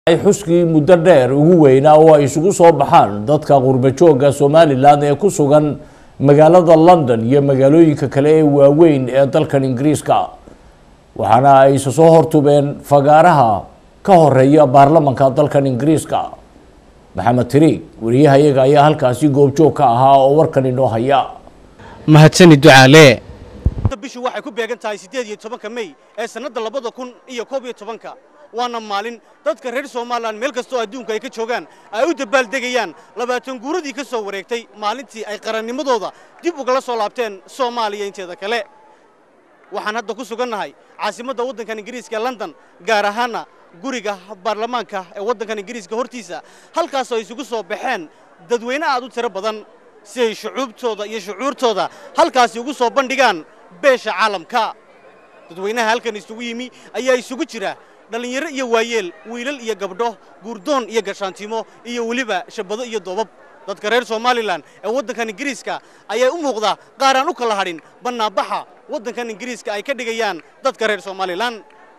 ay xuskii muddo dheer ugu weynaa oo ay isugu soo baxaan dadka qurbajooga somalilan ee ku sugan magaalada london iyo magaalooyinka kale ee waaweyn ee dalkan ingiriiska waxaana ay isa soo hortubeen fagaaraha ka horeeya baarlamanka dalkan ingiriiska maxamed tiriig wariyahayaga ayaa halkaasi goobjoog ka ahaa oo warkan inoo haya mahadsani ducaale bishu waxay ku beegan tahay siddeed iyo tobanka mey ee sannadda labada kun iyo koob iyo tobanka waana maalin dadka reer somalilan meel kastoo adduunka ay ka joogaan ay u dabaaldegayaan labaatan guuradii ka soo wareegtay maalintii ay qarannimadooda dib ugala soo laabteen soomaaliya inteeda kale waxaan hadda ku sugannahay caasimadda waddankan ingiriiska ee london gaar ahaana guriga baarlamaanka ee waddankan ingiriiska hortiisa halkaasoo ay isugu soo baxeen dadweyne aad u tiro badan si ay shucuubtooda iyo shucuurtooda halkaasi ugu soo bandhigaan beesha caalamka dadweynaha halkan isugu yimi ayaa isugu jira dhallinyaro iyo waayeel wiilal iyo gabdho guurdoon iyo gashaantimo iyo weliba shabado iyo doobab dadka reer somalilan ee waddankan ingiriiska ayaa u muuqda qaar aan u kala hadhin bannaanbaxa waddankan ingiriiska ay ka dhigayaan dadka reer somalilan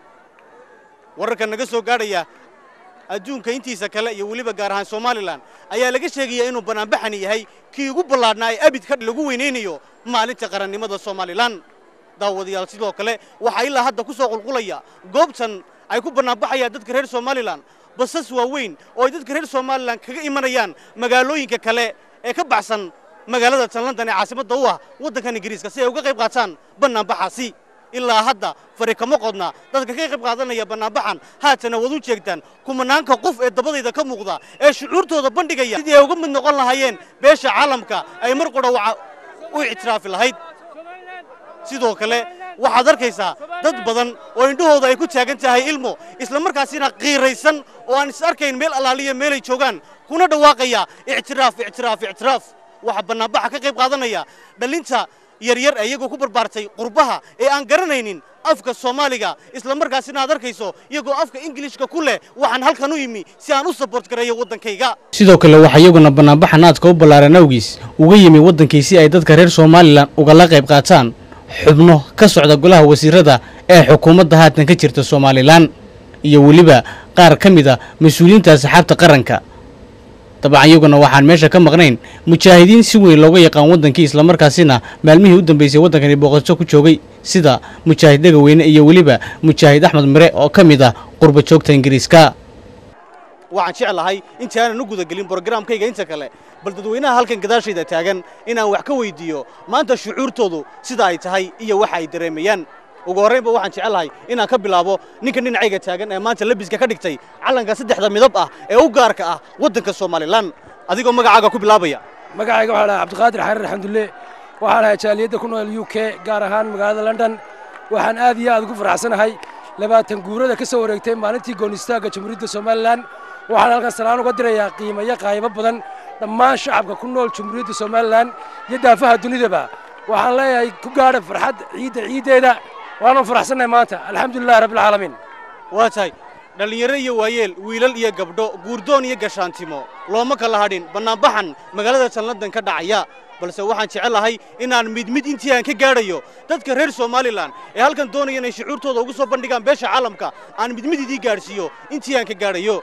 wararka naga soo gaadhaya adduunka intiisa kale iyo weliba gaar ahaan somalilan ayaa laga sheegayaa inuu bannaanbaxani yahay kii ugu ballaadhnaa ee abidka lagu weynaynayo maalinta qarannimada somalilan daawadayaal sidoo kale waxaa ilaa hadda ku soo qulqulaya goobtan ay ku bannaanbaxayaan dadka reer somalilan basas waaweyn oo ay dadka reer somalilan kaga imanayaan magaalooyinka kale ee ka baxsan magaalada tan london ee caasimadda u ah waddankan ingiriiska si ay uga qayb qaataan bannaanbaxaasi ilaa hadda fari kama qodna dadka ka qayb qaadanaya bannaanbaxan haatana waad u jeegtaan kumanaanka qof ee dabadayda ka muuqda ee shucuurtooda bandhigaya sidii ay uga mid noqon lahaayeen beesha caalamka ay mar qudha u ictiraafi lahayd sidoo kale waxaad arkaysaa dad badan oo indhahooda ay ku taagan tahay ilmo isla markaasina qiiraysan oo aan is arkayn meel allaaliya meelay joogaan kuna dhawaaqaya ictiraaf ictiraaf ictiraaf waxaa bannaanbaxa ka qayb qaadanaya dhallinta yaryar ee iyagoo ku barbaartay qurbaha ee aan garanaynin afka soomaaliga isla markaasina aad arkayso iyagoo afka ingilishka ku leh waxaan halkan u yimi si aan u saboort gareeyo waddankayga sidoo kale waxaa iyaguna bannaanbaxan aadka u ballaaran awgiis uga yimi waddankii si ay dadka reer somalilan ugala qayb qaataan xubno ka socda golaha wasiirada ee xukuumadda haatan ka jirta somalilan iyo weliba qaar ka mid a mas-uuliyiinta asxaabta qaranka dabcan iyaguna waxaan meesha ka maqnayn mujaahidiin si weyn looga yaqaan waddankii islamarkaasina maalmihii u dambeysay waddankani booqasho ku joogay sida mujaahid dhegaweyne iyo weliba mujaahid axmed mire oo ka mid ah qurba joogta ingiriiska waxaan jeclahay intii aanan u gudagelin brogaraamkayga inta kale bal dadweynaha halkan gadaashayda taagan inaan wax ka weyddiiyo maanta shucuurtoodu sida ay tahay iyo waxa ay dareemayaan ugu horraynba waxaan jecelahay inaan ka bilaabo ninka dhinacayga taagan ee maanta labiska ka dhigtay calanka saddexda midab ah ee u gaarka ah waddanka somalilan adigoo magacaaga ku bilaabaya magacayga waxaa dhahay cabdiqaadir xariir xamdulle waxaan ahay jaaliyadda ku nool u k gaar ahaan magaalada london waxaan aad iyo aad ugu faraxsanahay labaatan guurada ka soo wareegtay maalintii goonistaagga jamhuuriyadda somalilan waxaan halkan salaan uga dirayaa qiimayo qaybo badan dhammaan shacabka ku nool jamhuuriyadda somalilan iyo daafaha dunidaba waxaan leeyahay ku gaadha farxad ciidda ciiddeeda waanu faraxsannahay maanta alxamdulilahi rabbilcaalamiin waa tahay dhallinyaro iyo waayeel wiilal iyo gabdho guurdoon iyo gashaantimo looma kala hadhin bannaanbaxan magaalada tan london ka dhacaya balse waxaan jecelahay inaan mid mid intii aan ka gaadhayo dadka reer somalilan ee halkan doonaya inay shucuurtooda ugu soo bandhigaan beesha caalamka aan mid mid idii gaadhsiiyo intii aan ka gaadhayo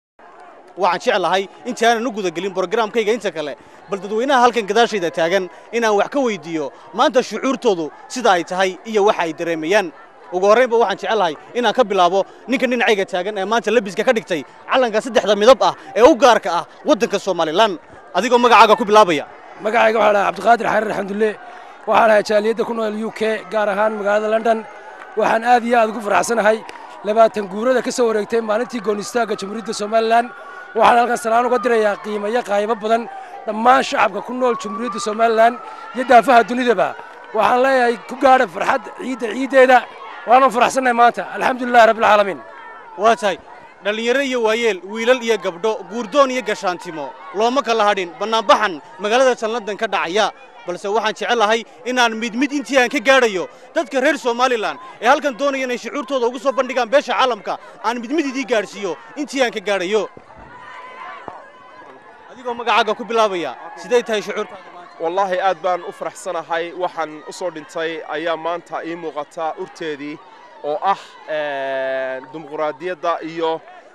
waxaan jeclahay intii aanan u gudagelin brogaraamkayga inta kale bal dadweynaha halkan gadaashayda taagan inaan wax ka weyddiiyo maanta shucuurtoodu sida ay tahay iyo waxa ay dareemayaan ugu horraynba waxaan jecelahay inaan ka bilaabo ninka dhinacayga taagan ee maanta labiska ka dhigtay calanka saddexda midab ah ee u gaarka ah waddanka somalilan adigoo magacaaga ku bilaabaya magacayga waxaa dhahay cabdiqaadir xariir xamdulle waxaan ahay jaaliyadda ku nool u k gaar ahaan magaalada london waxaan aad iyo aad ugu faraxsanahay labaatan guurada ka soo wareegtay maalintii goonistaagga jamhuuriyadda somalilan waxaan halkan salaan uga dirayaa qiimayo qaybo badan dhammaan shacabka ku nool jamhuuriyadda somalilan iyo daafaha dunidaba waxaan leeyahay ku gaadha farxad ciidda ciiddeeda waanu faraxsannahay maanta alxamdulilahi rabbilcaalamiin waa tahay dhallinyaro iyo waayeel wiilal iyo gabdho guurdoon iyo gashaantimo looma kala hadhin bannaanbaxan magaalada tan london ka dhacaya balse waxaan jecelahay inaan mid mid intii aan ka gaadhayo dadka reer somalilan ee halkan doonaya inay shucuurtooda ugu soo bandhigaan beesha caalamka aan mid mid idii gaadhsiiyo intii aan ka gaadhayo adigoo magacaaga ku bilaabaya sidee tahay shucuurtaada maanta wallaahi aad baan u faraxsanahay waxaan u soo dhintay ayaa maanta ii muuqata urteedii oo ah dimuquraadiyadda iyo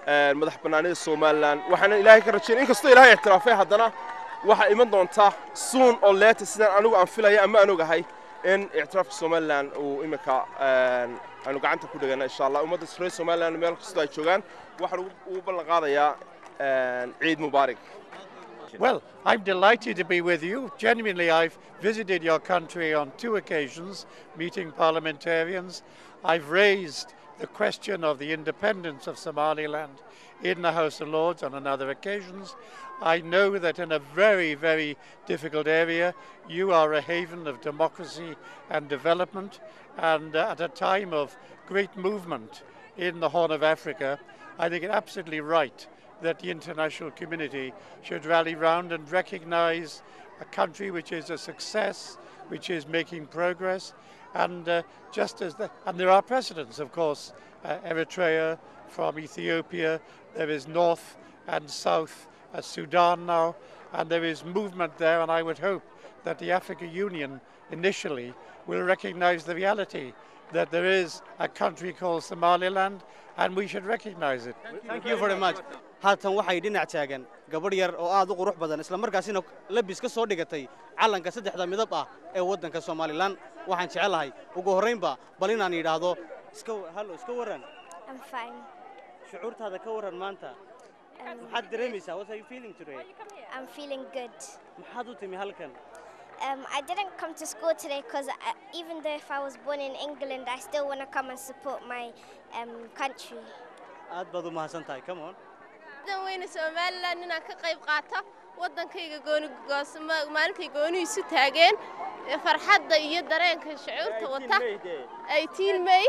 madax bannaanida somalilan waxaana ilaahay ka rajaynaya inkastoo ilaahay ictiraafay haddana waxaa iman doonta suun oo leeta sidaan anigu aan filaya ama aan ogahay in ictiraafka somalilan uu iminka aanu gacanta ku dhegana insha allah ummadda reer somalilan meel kastoo ay joogaan waxaan ugu ballan qaadayaa ciid mubaarak Well, I'm delighted to be with you. Genuinely, I've visited your country on two occasions, meeting parliamentarians. I've raised the question of the independence of Somaliland in the House of Lords on another occasions. I know that in a very, very difficult area, you are a haven of democracy and development. And uh, at a time of great movement in the Horn of Africa, I think it absolutely right that the international community should rally round and recognize a country which is a success, which is making progress, and uh, just as the, and there are precedents, of course, uh, Eritrea from Ethiopia, there is North and South uh, Sudan now, and there is movement there, and I would hope that the African Union initially will recognize the reality that there is a country called Somaliland, and we should recognize it. thank you very much haatan waxay dhinac taagan gabadh yar oo aad u qurux badan isla markaasina labis ka soo dhigatay calanka saddexda midab ah ee waddanka somalilan waxaan jecelahay ugu horraynba bal inaan yidhaahdo iska hallo iska warran I'm fine. shucuurtaada ka warran maanta Um, maxaad dareemaysaa what are you feeling today I'm feeling good. maxaad u timi halkan Um, I didn't come to school today because even though if I was born in England, I still want to come and support my um, country. aad baad u mahadsan tahay come on dan weyne somalilan inaan ka qayb qaato waddankayga gooni goosma maalintay goonihiisu taageen ee farxadda iyo dareenka shucuurta wata eighteen may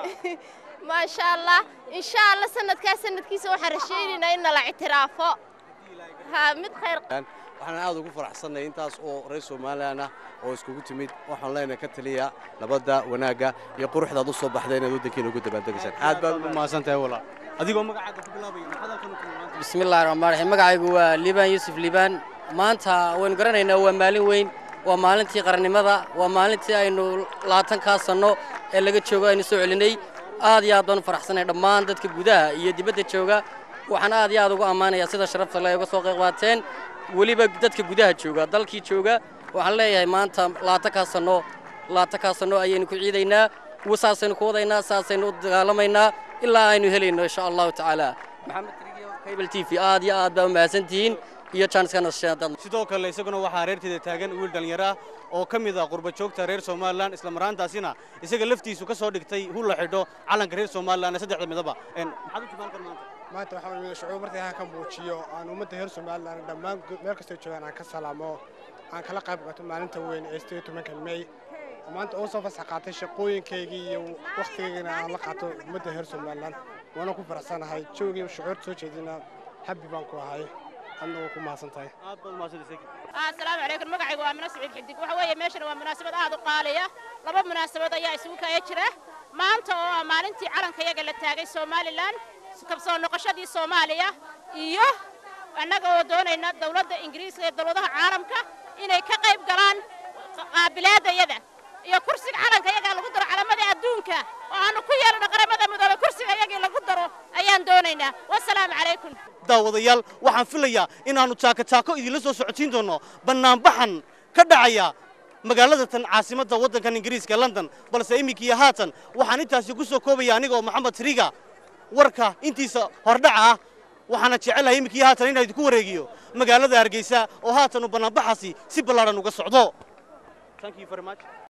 maasha allah insha allah sanadkaa sanadkiisa waxaan rashaynaynaa in nala ictiraafo ha mid khayr waxaan aad ugu faraxsannay intaas oo reer somalilan ah oo iskugu timid waxaan leenahay ka taliya nabadda wanaagga iyo quruxdaad u soo baxday inaad waddankiina ugu dabaaldegaysaan aad baad u mahadsan tahay walaal adigoo magacaaga ku bilaabaya maxaad halkan u timi maanta bismillahi raxmaan raxiim magacaygu waa liibaan yuusuf liibaan maanta waynu garanaynaa waa maalin weyn waa maalintii qarannimada waa maalintii aynu labaatankaa sanno ee laga joogo aynu soo celinay aad iyo aad baan u faraxsanay dhammaan dadka gudaha iyo dibadda jooga waxaan aad iyo aad ugu ammaanayaa sida sharafta le uga soo qayb qaateen weliba dadka gudaha jooga dalkii jooga waxaan leeyahay maanta labaatankaa sanno labaatankaa sanno ayaynu ku ciidaynaa saasaynu ku wadaynaa saasaynu u dagaalamaynaa ilaa aynu helayno insha allahu tacaala maxamed trigiyo cable t v aad iyo aad baa u mahadsantihiin iyo janskana sidoo kale isaguna waxaa reerteeda taagan wiil dhallinyaro ah oo ka mid ah qurba joogta reer somalilan isla maraantaasina isaga laftiisu ka soo dhigtay hul la xidho calanka reer somalilan ee saddexda midaba maxaad u timi halkan maanta maanta waxaan imid shucuur markii aan ka muujiyo aan ummadda reer somalilan dhammaan meel kastoo joogaan aan ka salaamo aan kala qayb qaato maalinta weyn ee sideed tobanka may maanta oo soo fasax qaatay shaqooyinkaygii iyo wakhtigaygana aan la qaato ummadda reer somalilan waana ku faraxsanahay joogii shucuurta soo jeedina habbi baan ku ahay adna waa ku mahadsan tahay aad baad umahadsantahay asalaamu calaykum magacaygu waa mino siciid xidig waxa weeye meeshana waa munaasabad aad u qaaliya laba munaasabad ayaa isugu kaya jira maanta oo ah maalintii calanka yaga la taagay somalilan kabsoo noqoshadii soomaaliya iyo annaga oo doonayna dowladda ingiriiska iyo dowladaha caalamka inay ka qayb galaan qaabilaadayada iyo kursiga calanka yaga lagu daro calamadii adduunka oo aanu ku yeelano qaramada midoobay kursiga yagii lagu daro ayaan doonaynaa wasalaamu calaykum daawadayaal waxaan filayaa inaannu taako taako idinla soo socotiin doonno bannaanbaxan ka dhacaya magaalada tan caasimadda waddankan ingiriiska london balse imminkiiyo haatan waxaan intaasi ku soo koobaya anigoo maxamed triga warka intiisa hordhaca ah waxaana jecelahay imminkiiyo haatan inaan idinku wareegiyo magaalada hargeysa oo haatan uu bannaanbaxaasi si ballaadhan uga socdo